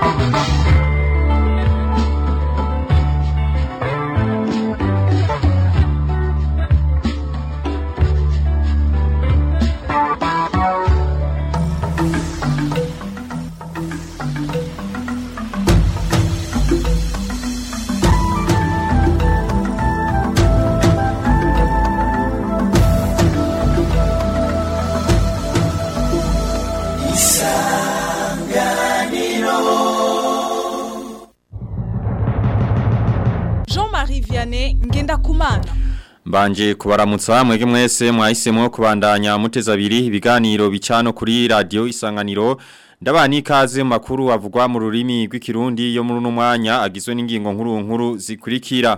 Jean-Marie Vianney Ngendakumana Mbanje kubaramutsa mwege mwese mwahisemo kubandanya muteza abiri ibiganiro bicano kuri radio isanganiro ndabani ikaze mu makuru avugwa mu rurimi rw'ikirundi yo muri uno mwanya agizwe n'ingingo nkuru nkuru zikurikira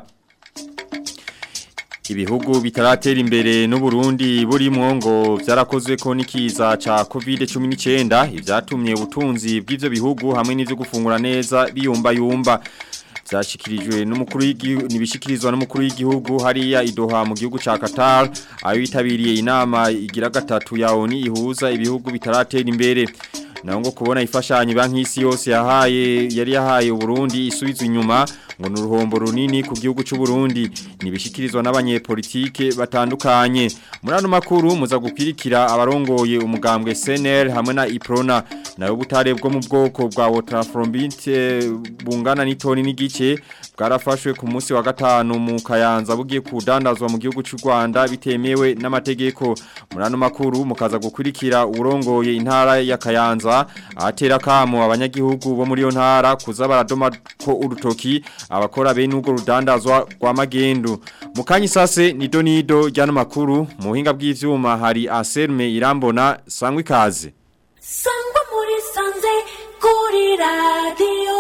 Ibihugu bitaratera imbere n'u Burundi burimo ngo byarakozwe ko nikiza ca COVID-19 ivyatumye ubutunzi bw'ivyo bihugu hamwe n'ivyo gufungura neza biyumba yumba byashikirijwe n'umukuru w'igihugu nibishikirizwa n'umukuru w'igihugu hariya idoha mu gihugu ca Qatar ayo yitabiriye inama igira gatatu ya ONU ihuza ibihugu bitaratera imbere naho ngo kubona ifashanyo banki y'isi yose yahaye yari yahaye Burundi isubizwa inyuma ngo ni uruhombo runini ku gihugu cy'u Burundi nibishikirizwa n'abanyepolitike batandukanye muri ano makuru muza gukwirikira abarongoye umugambwe CNL hamwe na Iprona nayo butare bwo mu bwoko bwa Waterfront bungana n'itoni n'igice bwarafashwe ku munsi wa gatanu mu Kayanza bugiye kudandazwa mu gihugu cy'u Rwanda bitemewe n'amategeko muri ano makuru mukaza gukwirikira urongoye intara ya Kayanza atera kamo abanyagihugu bo muri yo ntara kuza baradoma ko urutoki abakora bene ubwo rudandazwa rwa magendu mukanyi sase ni donido ryano makuru mu buhinga bw'ivyuma hari Anselme Irambona sangwa ikaze sangwa muri sanze kuri radio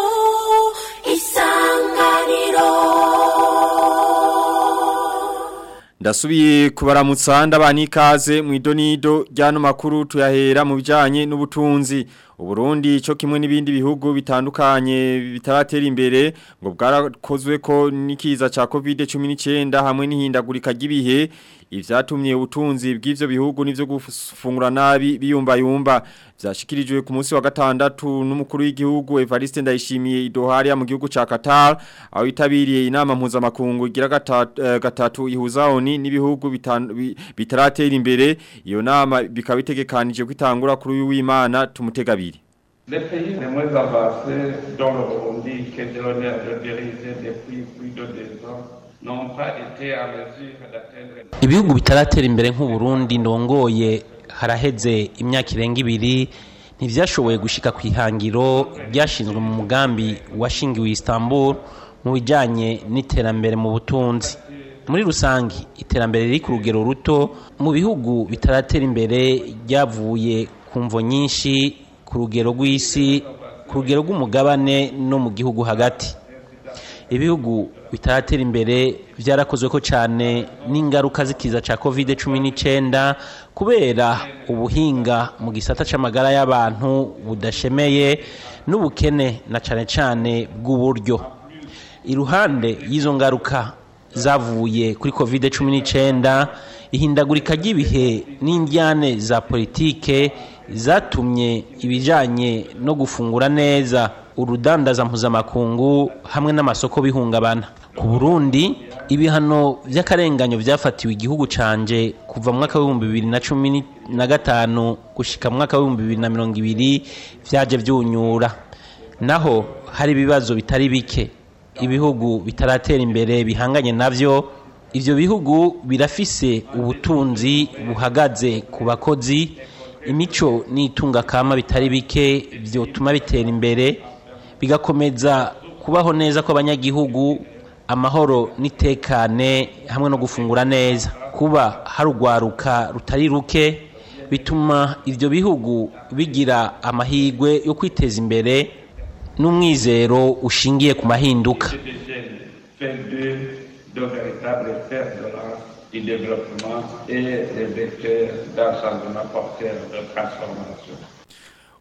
isanganiro Ndasubiye kubaramutsa ndabani ikaze mu idonido ryano makuru tuyahera mu bijanye n'ubutunzi Uburundi cyo kimwe n'ibindi bihugu bitandukanye bitaratera imbere ngo bwarakozwe ko nikiza ca COVID-19 hamwe n'ihindagurika ry'ibihe ivyatumye ubutunzi bw'ivyo bihugu n'ivyo gufungura nabi biyumba yumba vyashikirijwe ku munsi wa gatandatu n'umukuru w'igihugu Evariste Ndayishimiye idoharia mu gihugu ca Qatar aho yitabiriye inama mpuzamakungu igira gatatu, uh, gatatu ihuza ONU n'ibihugu bitaratera imbere iyo nama bikaba bitegekanije kwitangura kuri uyu w'Imana tumutega abiri Les pays les moins avancés, dont le Burundi, qui est donné à le diriger depuis plus de deux ans, n'ont pas été à mesure d'atteindre ibihugu bitaratera imbere nk'uburundi ndongoye haraheze imyaka irenga ibiri ntivyashoboye gushika ku ihangiro ryashinzwe mu mugambi washingiwe Istanbul mu bijanye n'iterambere mu butunzi muri rusangi iterambere riri ku rugero ruto mu bihugu bitaratera imbere ryavuye ku mvo nyinshi ku rugero rw'isi ku rugero rw'umugabane no mu gihugu hagati ibihugu bitaratera imbere byarakozwe ko cyane n'ingaruka z'ikiza cya covid cumi n'icyenda kubera ubuhinga mu gisata cy'amagara y'abantu budashemeye n'ubukene na cyane cyane bw'uburyo iruhande y'izo ngaruka zavuye kuri covid cumi n'icyenda ihindagurika ry'ibihe n'indyane za politike zatumye ibijyanye no gufungura neza urudandaza mpuzamakungu hamwe n'amasoko bihungabana ku burundi ibihano by'akarenganyo byafatiwe igihugu canje kuva mu mwaka w'ibihumbi bibiri na cumi na gatanu gushyika mu mwaka w'ibihumbi bibiri na mirongo ibiri byaje byunyura naho hari ibibazo bitari bike ibihugu bitaratera imbere bihanganye navyo ivyo bihugu birafise ubutunzi buhagaze ku bakozi imico n'itunga kama bitari bike byotuma bitera imbere bigakomeza kubaho neza kw'abanyagihugu amahoro n'itekane hamwe no gufungura neza kuba harugwaruka rutari ruke bituma ivyo bihugu bigira amahigwe yo kwiteza imbere n'umwizero ushingiye ku mahinduka de véritables fers de lance du développement et des vecteurs d'un changement porteur de transformation.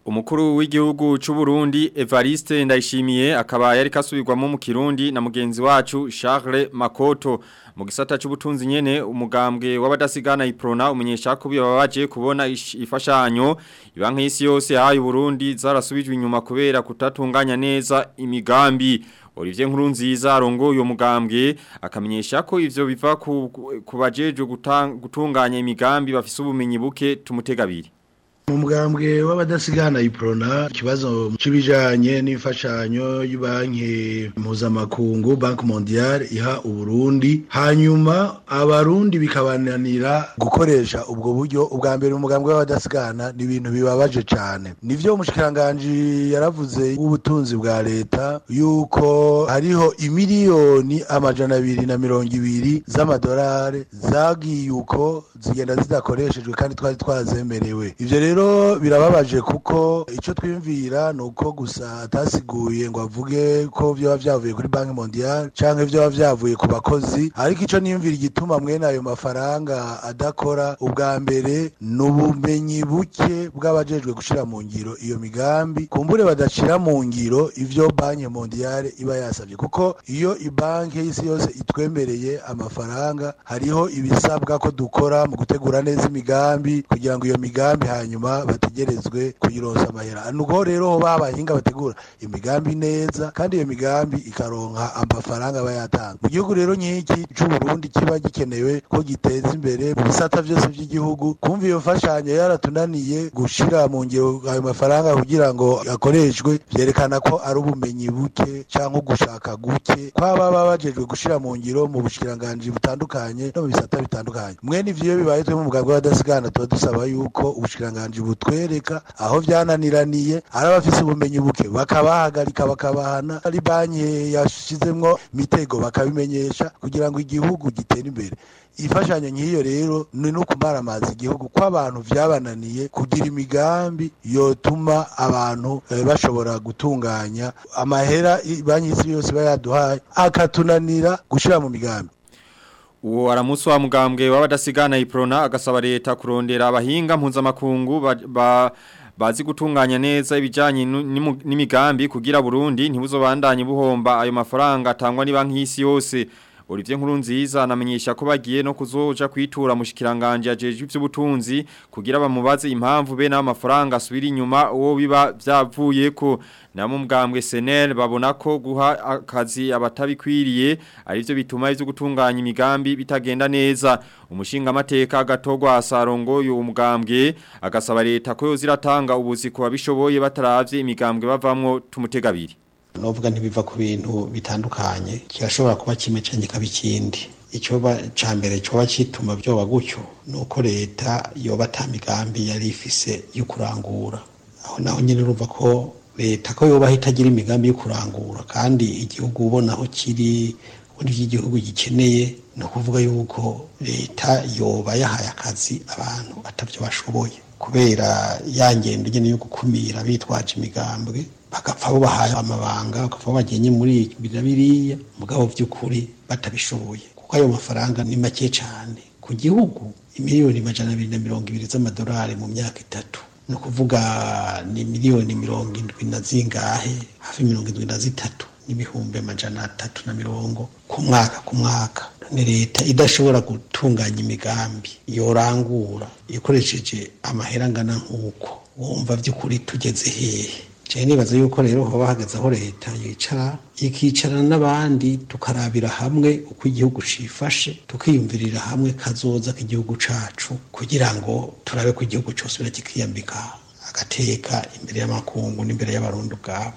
Umukuru w'igihugu c'u Burundi Evariste Ndayishimiye akaba yari kasubirwamo mu Kirundi na mugenzi wacu Charles Makoto mu gisata c'ubutunzi nyene umugambwe w'abadasigana iprona umenyesha ko bibabaje kubona ish- ifashanyo ibanka y'isi yose hayi Burundi zarasubijwe inyuma kubera kutatunganya neza imigambi Olivier Nkurunziza arongo uyo mugambwe akamenyesha ko ivyo biva ku, ku bajeje gutunganya imigambi bafise ubumenyi buke tumutegabiri mu mugambwe w'abadasigana iprona ikibazo c'ibijanye n'imfashanyo y'banki mpuzamakungu banki mondiale iha uburundi hanyuma abarundi bikabananira gukoresha ubwo buryo ubwa mbere umugambwe w'abadasigana ni ibintu bibabaje cane nivyo umushikiranganji yaravuze w'ubutunzi bwa leta yuko hariho imiliyoni amajana abiri na mirongo ibiri z'amadolari zagiye uko zigenda zidakoreshejwe kandi twari twarazemerewe ivyo rero birababaje kuko ico twiyumvira ni uko gusa atasiguye ngo avuge ko vyoba vyavuye kuri banki mondiale canke vyoba vyavuye ku bakozi ariko ico niyumvira igituma mwene ayo mafaranga adakora ubwa mbere ni ubumenyi buke bw'abajejwe gushira mu ngiro iyo migambi kumbure badashira mu ngiro ivyo banki mondiale iba yasavye kuko iyo ibanki y'isi yose itwemereye amafaranga hariho ibisabwa ko dukora mu gutegura neza imigambi kugira ngo iyo migambi hanyuma bategerezwe kuyironsa amahera nuko rero ho babahinga bategura imigambi neza kandi iyo migambi ikaronka amafaranga aba yatanga mu gihugu rero nk'iki c'u Burundi kiba gikenewe ko giteza imbere mu bisata vyose vy'igihugu kumva iyo mfashanyo yaratunaniye gushira mu ngiro ayo mafaranga kugira ngo akoreshwe vyerekana ko ari ubumenyi buke canke ugushaka guke kwaba baba bajejwe gushira mu ngiro mu bushikiranganji butandukanye no mu bisata bitandukanye mwene ivyo iyo bibaye twe mu mugambwe w'abadasigana tuba dusaba yuko ubushikiranganji butwereka aho vyananiraniye ari abafise ubumenyi buke bakabahagarika bakabahana ari banki yashizemwo mitego bakabimenyesha kugira ngo igihugu gitere imbere imfashanyo nk'iyo rero ni no kumaramaza igihugu ko abantu vyabananiye kugira imigambi yotuma abantu eh, bashobora gutunganya amahera i- banki y'isi yose iba yaduhaye akatunanira gushira mu migambi Uwo aramusi wa mugambwe w'abadasigana iprona agasaba leta kurondera abahinga mpuzamakungu ba, ba bazi gutunganya neza ibijanye nu- n'imu- n'imigambi kugira Burundi ntibuzobandanye buhomba ayo mafaranga atangwa ni banki y'isi yose Olivier Nkurunziza anamenyesha ko bagiye no kuzoja kwitura mushikiranganje ajeje ivy'ubutunzi kugira bamubaze impamvu bene amafaranga asubira inyuma uwo biba vyavuyeko namo mugambwe SNL babona ko guha akazi abatabikwiriye arivyo bituma ivyo gutunganya imigambi bitagenda neza umushinga amateka agatogwa asarongo uyu mugambwe agasaba leta ko yoziratanga ubuzi ku babishoboye bataravye imigambwe bavamwo tumutegabiri novuga ntibiva ku bintu bitandukanye kirashobora kuba kimwe canke kaba ikindi icoba ca mbere coba cituma vyoba gutyo nuko leta yoba ata migambi yari ifise yo kurangura aho naho nyene urumva ko leta ko yoba itagira imigambi yo kurangura kandi igihugu ubona aho kiri ubundi igihugu gikeneye ni ukuvuga yuko leta yoba yahaye akazi abantu atavyo bashoboye kubera ya ngendo nyene yo gukumira bitwaje imigambwe bagapfa bo bahaye amabanga bagapfa bo bagenye muri biriya biriya mugabo vy'ukuri batabishoboye kuko ayo mafaranga ni make cane ku gihugu imiliyoni majana abiri na mirongo ibiri z'amadolari mu myaka itatu ni ukuvuga ni miliyoni mirongo indwi na zingahe hafi mirongo indwi na zitatu n'ibihumbi amajana atatu na mirongo ku mwaka ku mwaka ni leta idashobora gutunganya imigambi yorangura ikoresheje amahera angana nk'uko wumva by'ukuri tugeze hehe cyane nibaza yuko rero hoba hahagaze aho leta yicara ikicarana n'abandi tukarabira hamwe uko igihugu cifashe tukiyumvirira hamwe kazoza k'igihugu cacu kugira ngo turabe ko igihugu cyose kikiyambika agateka imbere y'amakungu n'imbere y'abarundi ubwabo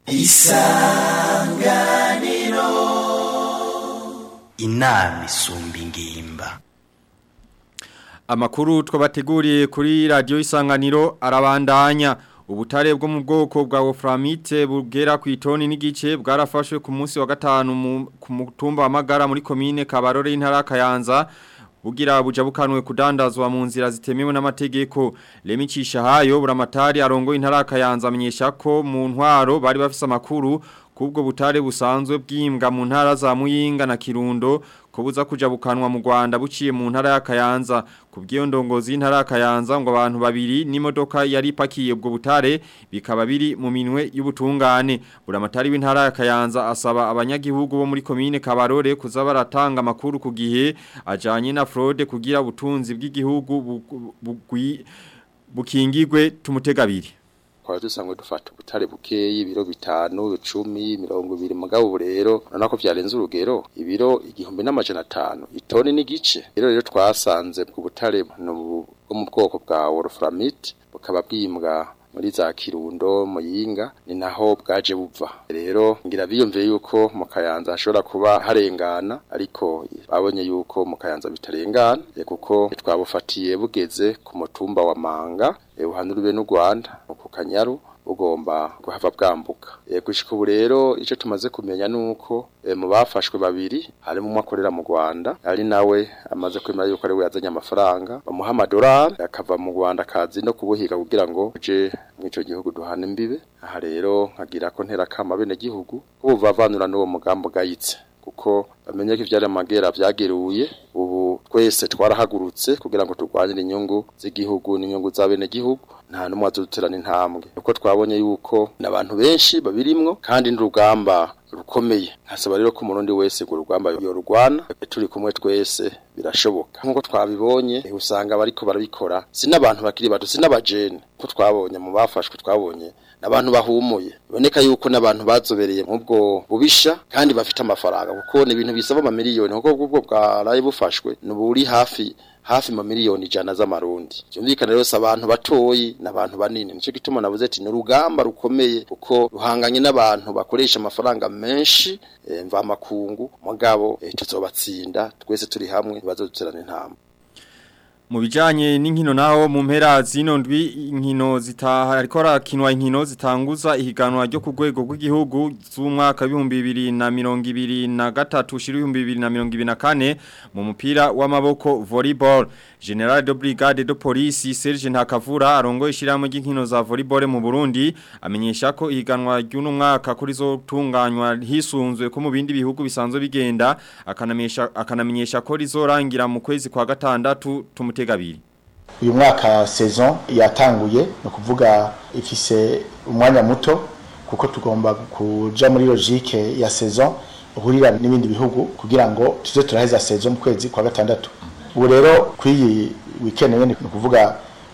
inama isumba ingimba Amakuru twabateguriye kuri radio isanganiro arabandanya ubutare bwo mu bwoko bwa Wolframite bugera ku itoni n'igice bwarafashwe ku munsi wa gatanu mu- ku mutumba wa Magara muri commune Kabarore y'intara Kayanza bugira buja bukanwe kudandazwa mu nzira zitemewe n'amategeko lemicisha hayo buramatari arongo intara Kayanza amenyesha ko mu ntwaro bari bafise amakuru kubwo butare busanzwe bwimbwa mu ntara za Muyinga na Kirundo kubuza kuja bukanwa mu Rwanda buciye mu ntara ya Kayanza kubwiyo ndongozi y'intara ya Kayanza ngo abantu babiri n'imodoka yari pakiye ubwo butare bikaba biri mu minwe y'ubutungane buramatari w'intara ya Kayanza asaba abanyagihugu bo muri commune Kabarore kuza baratanga makuru ku gihe ajanye na fraude kugira ubutunzi bw'igihugu bu- bugwi- bukingigwe tumutegabiri twari dusanzwe dufata ubutare bukeyi ibiro bitanu icumi mirongo ibiri mugabo ubu rero urabona ko byarenze urugero ibiro igihumbi n'amajana atanu itoni n'igice rero rero twasanze ubwo butare ni ubu- bwo mu bwoko bwa wolframite bukaba bwimbwa muri za kirundo muyinga ni naho bwaje buva rero ngira biyumviye yuko mu kayanza hashobora kuba harengana ariko babonye yuko mu kayanza bitarengana eh, kuko twabufatiye bugeze ku mutumba wa manga eh, uhanuriwe n'u Rwanda ku kanyaru bugomba guhava bwambuka e, gushika ubu rero ico tumaze kumenya nuko e, mu bafashwe babiri harimo umwe akorera mu Rwanda ari nawe amaze kwemera yuko ari we yazanye amafaranga bamuha amadolari akava mu Rwanda kazi no kubuhiga kugira ngo uje mw'ico gihugu duhana imbibe aha rero nkagira ko ntera kama bene gihugu ubuvavanura n'uwo mugambo gayitse kuko bamenye ko ivyari amagera vyageruye ubu twese twarahagurutse kugira ngo turwanire inyungu z'igihugu n'inyungu za bene gihugu nta numwe azoduterana intambwe uko twabonye yuko n'abantu benshi babirimwo kandi n'urugamba rukomeye nkasaba rero ko umurundi wese urwo rugamba yorugwana turi kumwe twese birashoboka nk'uko twabibonye eh, usanga bariko barabikora si n'abantu bakiri bato si n'abajene ko twabonye mu bafashwe twabonye n'abantu bahumuye biboneka yuko n'abantu bazobereye mu bwo bubisha kandi bafite amafaranga kuko ni ibintu bisaba amamiliyoni kuko ubwo bwaraye bufashwe ni buri hafi hafi ma miliyoni ijana z'amarundi cyumvikana rero si abantu batoyi n'abantu banini nico gituma navuze ati ni urugamba rukomeye kuko ruhanganye n'abantu bakoresha amafaranga menshi eh, mva makungu mugabo eh, tuzobatsinda twese turi hamwe ntibazoduterana intambwe Mu bijanye n'inkino naho mu mpera zino ndwi inkino zitaha ariko rakinwa inkino zitanguza ihiganwa ryo ku rwego rw'igihugu z'umwaka w'ibihumbi bibiri na mirongo ibiri na gatatu ushira ibihumbi bibiri na mirongo ibiri na kane mu mupira w'amaboko volleyball General de Brigade de Police Serge Ntakavura arongoye ishyirahamwe ry'inkino za volleyball mu Burundi amenyesha ko ihiganwa ry'uno mwaka kuri zo tunganywa hisunzwe ko mu bindi bihugu bisanzwe bigenda akanamenyesha akanamenyesha ko rizorangira mu kwezi kwa gatandatu tumutegabiri uyu mwaka saison yatanguye ni ukuvuga ifise umwanya muto kuko tugomba kuja muri logique ya saison uhurira n'ibindi bihugu kugira ngo tuze turaheza saison mu kwezi kwa gatandatu ubu rero kw'iyi weekend nyene ni ukuvuga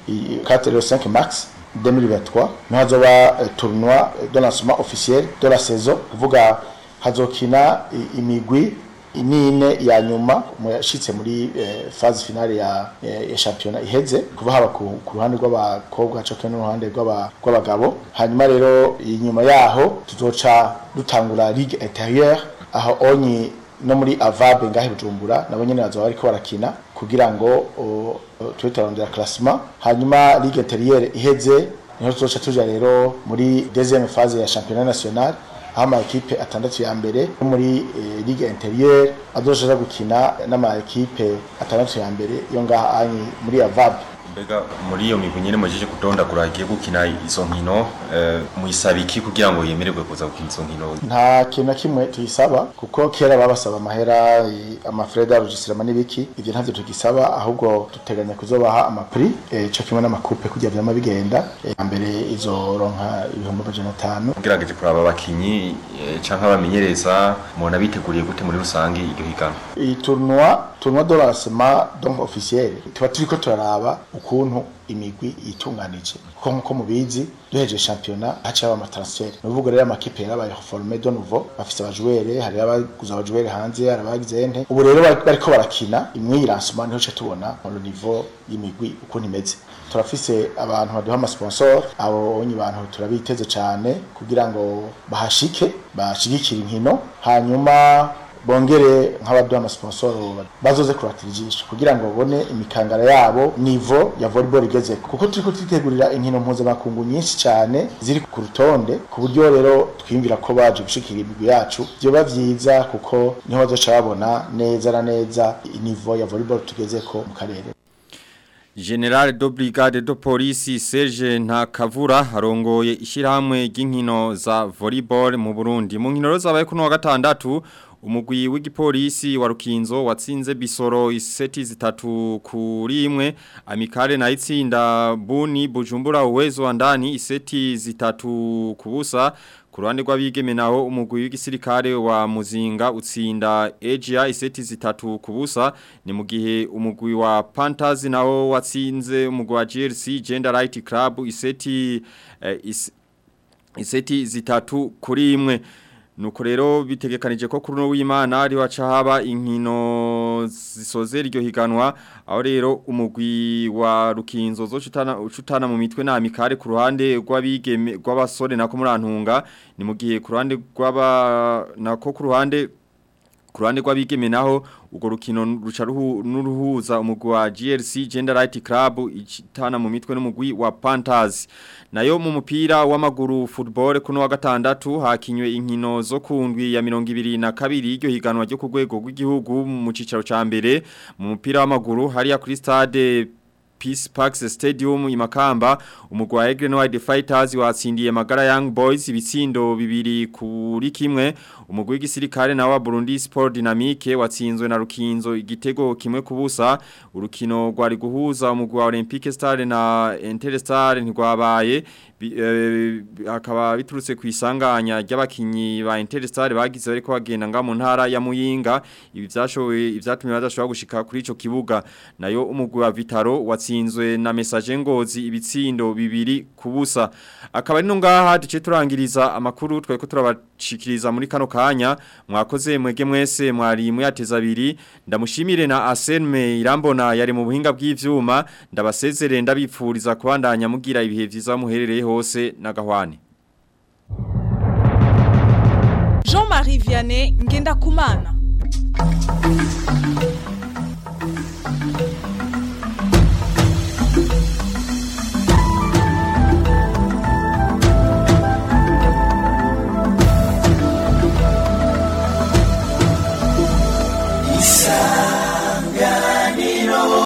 4 et 5 mars 2023 niho hazoba eh, tournoi de lancement officiel de la saison kuvuga hazokina i- imigwi inine ya nyuma mu yashitse muri eh, phase finale ya, eh, ya championnat iheze kuva haba ku, ku ruhande rw'abakobwa cyo no ruhande rw'aba- rw'abagabo hanyuma rero inyuma yaho tuzoca dutangura ligue intérieure aho onyi no muri avabe ngahe bujumbura nabo nyene bazoba bariko barakina kugira ngo o- o, tube turarondera classement hanyuma ligue intérieure iheze niho tuzoca tuja rero muri deuxième phase ya championnat national aho ama ekipe atandatu ya mbere yo muri eh, ligue intérieure azoja gukina n'ama ekipe atandatu ya mbere yo ngaha anyi muri avabe Mbega muri iyo migwi nyene mujije kudondagura agiye gukina izo nkino eh, muyisabiki kugira ngo yemererwe kuza gukina izo nkino nta kintu na kimwe tuyisaba kuko kera babasaba amahera i- amafreda rugisirama n'ibiki ivyo ntavyo tugisaba ahubwo duteganya kuzobaha amapri eh, co kimwe n'amakupe kugira vyama bigenda eh, mbere izoronka ibihumbi amajana atanu ugerageje kuraba abakinyi eh, canke abamenyereza mubona biteguriye gute muri rusange iryo higanwa iyi tournoi tournoi de lancement donc officiel tuba turiko turaraba ukuntu imigwi yitunganije kuko nkuko mubizi duheje championnat haca haba amatransfer ni ukuvuga rero amakipe yarabaye formé de nouveau bafise abajouere hari abaguze abajouere hanze hari abagize ente ubu rero bari- bariko barakina imwe y'iransoma niho ca tubona mu niveau y'imigwi ukuntu imeze turafise abantu baduha amasponsor abo onye bantu turabiteze cane kugira ngo bahashike bashigikire inkino hanyuma bongere nk'abaduha amasponsor bazoze kuratira ijisho kugira ngo babone imikangara yabo nivo ya volleyball igeze kuko turiko twitegurira inkino mpuzamakungu nyinshi cyane ziri ku rutonde ku buryo rero twiyumvira ko baje gushikira imigwi yacu vyoba vyiza kuko niho bazoca babona neza na neza nivo ya volleyball tugezeko mu karere General de Brigade de Police Serge Ntakavura arongoye ishyirahamwe ry'inkino za volleyball mu Burundi mu nkino zabaye kuno wa gatandatu umugwi w'igipolisi wa Rukinzo watsinze Bisoro iseti zitatu kuri imwe Amikare na itsinda Buni Bujumbura uwezo wa ndani iseti zitatu kubusa ku ruhande rw'abigeme naho umugwi w'igisirikare wa Muzinga utsinda Asia iseti zitatu kubusa ni mu gihe umugwi wa Panthers naho watsinze umugwi wa GLC Gender Right Club iseti eh, is, iseti zitatu kuri imwe Nuko rero bitegekanije ko kuri no w'Imana ari waca haba inkino zisoze iryo higanwa aho rero umugwi wa Rukinzo zo cutana ucutana mu mitwe na amikare ku ruhande rw'abigeme rw'abasore nako murantunga ni mu gihe ku ruhande rw'aba nako ku ruhande ku ruhande rw'abigeme naho urwo rukino ruca n'uruhuza umugwi wa GLC Gender Right Club itana mu mitwe n'umugwi wa Panthers nayo mu mupira w'amaguru football kuno wa gatandatu hakinywe inkino zo kundwi ya 22 iryo higanwa ryo ku rwego rw'igihugu mu cicaro ca mbere mu mupira w'amaguru hariya kuri stade Peace Parks Stadium imakamba umugwa wa Egren Wide Fighters watsindiye Magara Young Boys ibitsindo bibiri kuri kimwe umugwi w'igisirikare na wa Burundi Sport Dynamique watsinzwe na Rukinzo igitego kimwe kubusa urukino rwari guhuza umugwi wa Olympique Star na Interstar ntigwabaye akaba biturutse ku isanganya ry'abakinyi ba Interstar bagize bariko bagenda nga mu ntara ya Muyinga ibi byashoboye ibyatumye badashobora gushika kuri ico kibuga nayo umugwi wa Vitaro watsinzwe na message ngozi ibitsindo bibiri kubusa akaba ari no ngaha duce turangiriza amakuru tweko turabashikiriza muri kano kanya mwakoze mwege mwese mwari muyateza abiri ndamushimire na Asenme Irambona yari mu buhinga bw'ivyuma ndabasezerere ndabipfuriza kubandanya mugira ibihe vyiza muherereye hose nagahwane Jean-Marie Vianney Ngenda Kumana